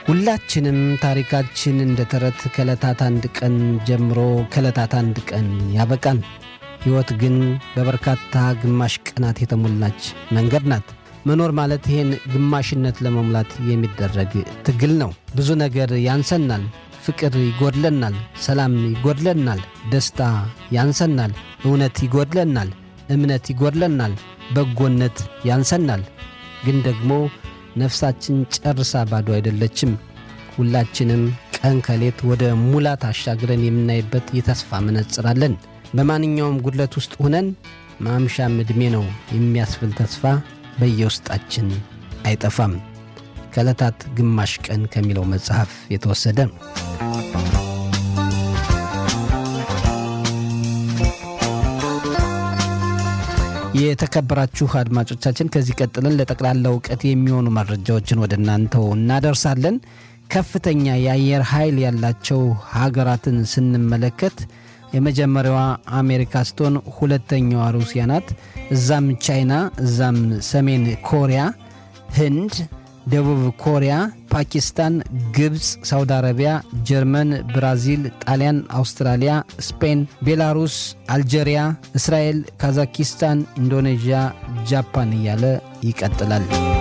ሁላችንም ታሪካችን እንደ ተረት ከዕለታት አንድ ቀን ጀምሮ ከዕለታት አንድ ቀን ያበቃል። ሕይወት ግን በበርካታ ግማሽ ቀናት የተሞላች መንገድ ናት። መኖር ማለት ይህን ግማሽነት ለመሙላት የሚደረግ ትግል ነው። ብዙ ነገር ያንሰናል። ፍቅር ይጎድለናል፣ ሰላም ይጎድለናል፣ ደስታ ያንሰናል፣ እውነት ይጎድለናል፣ እምነት ይጎድለናል፣ በጎነት ያንሰናል። ግን ደግሞ ነፍሳችን ጨርሳ ባዶ አይደለችም። ሁላችንም ቀን ከሌት ወደ ሙላት አሻግረን የምናይበት የተስፋ መነጽር አለን። በማንኛውም ጉድለት ውስጥ ሆነን ማምሻም ዕድሜ ነው የሚያስብል ተስፋ በየውስጣችን አይጠፋም። ከዕለታት ግማሽ ቀን ከሚለው መጽሐፍ የተወሰደ የተከበራችሁ አድማጮቻችን ከዚህ ቀጥለን ለጠቅላላ እውቀት የሚሆኑ መረጃዎችን ወደ እናንተው እናደርሳለን። ከፍተኛ የአየር ኃይል ያላቸው ሀገራትን ስንመለከት የመጀመሪያዋ አሜሪካ ስትሆን ሁለተኛዋ ሩሲያ ናት። እዛም ቻይና፣ እዛም ሰሜን ኮሪያ፣ ህንድ፣ ደቡብ ኮሪያ፣ ፓኪስታን፣ ግብፅ፣ ሳውዲ አረቢያ፣ ጀርመን፣ ብራዚል፣ ጣሊያን፣ አውስትራሊያ፣ ስፔን፣ ቤላሩስ፣ አልጄሪያ፣ እስራኤል፣ ካዛኪስታን፣ ኢንዶኔዥያ፣ ጃፓን እያለ ይቀጥላል።